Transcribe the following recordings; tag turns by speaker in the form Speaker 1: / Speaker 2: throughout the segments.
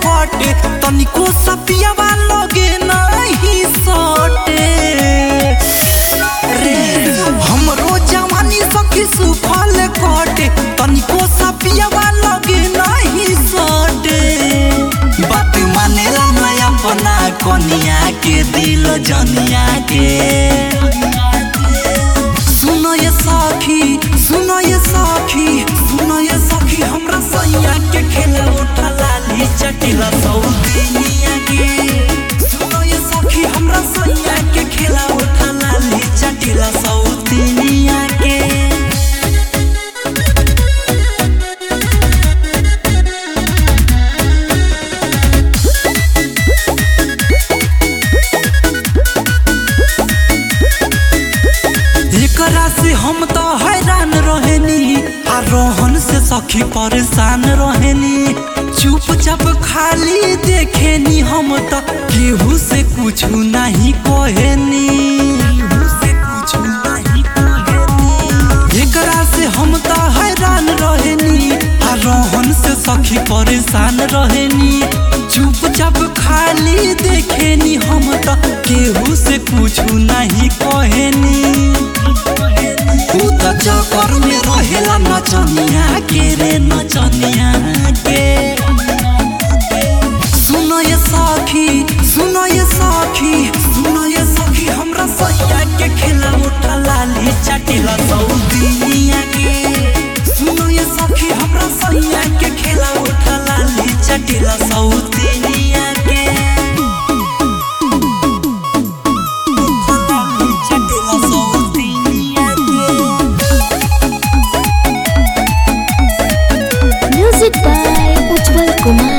Speaker 1: कटे तनिको सपियावा लगे नहीं सटे रे हमरो जवानी सखी सुफल कटे तनिको सपियावा लगे नहीं सटे बात मानेला नया अपना कनिया के दिल जनिया के सुनो ये सखी सुनो ये सखी सुनो ये सखी हमरा सैया के खेला उठा लाली चटिला सौदिनिया के सुनो ये सखी हमरा सैया के खेला उठा लाली चटिला सौदिनिया के एकरा से हम तो हैरान रहेनी आ रोहन से सखी परेशान रहेनी चुपचाप खाली देखेनी हम तो केहू से कुछ नहीं कहेनी केहू से कुछ नहीं कहेनी एकरा से हम तो हैरान रहेनी आ रोहन से सखी परेशान रहेनी चुपचाप खाली देखेनी हम तो केहू से कुछ नहीं कहेनी तू त चक्कर में रहेला नचनिया के रे नचनिया के सुनो ये सखी सुनो ये सखी सुनो ये सखी हमरा सैया के खेला उठा लाली चटिला सौदिनिया के सुनो ये सखी हमरा सैया के खेला उठा लाली चटिला सौदिनिया के चटिला सौदिनिया के
Speaker 2: Music by Ujjwal Kumar.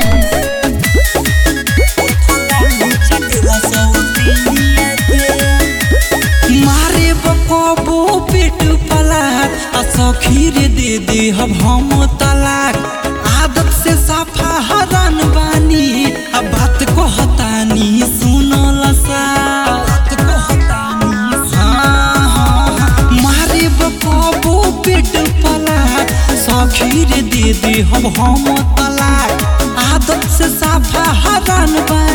Speaker 1: मारे बकबो पेट पलाक आ सखी रे दे दे हम हम तलाक आदत से साफा हरान बानी आ बात को हतानी सुनल सा बात को हतानी हाँ, हाँ, मारे बकबो पेट पलाक सखी रे दे दे हम हम तलाक आदत से साफा हरान बानी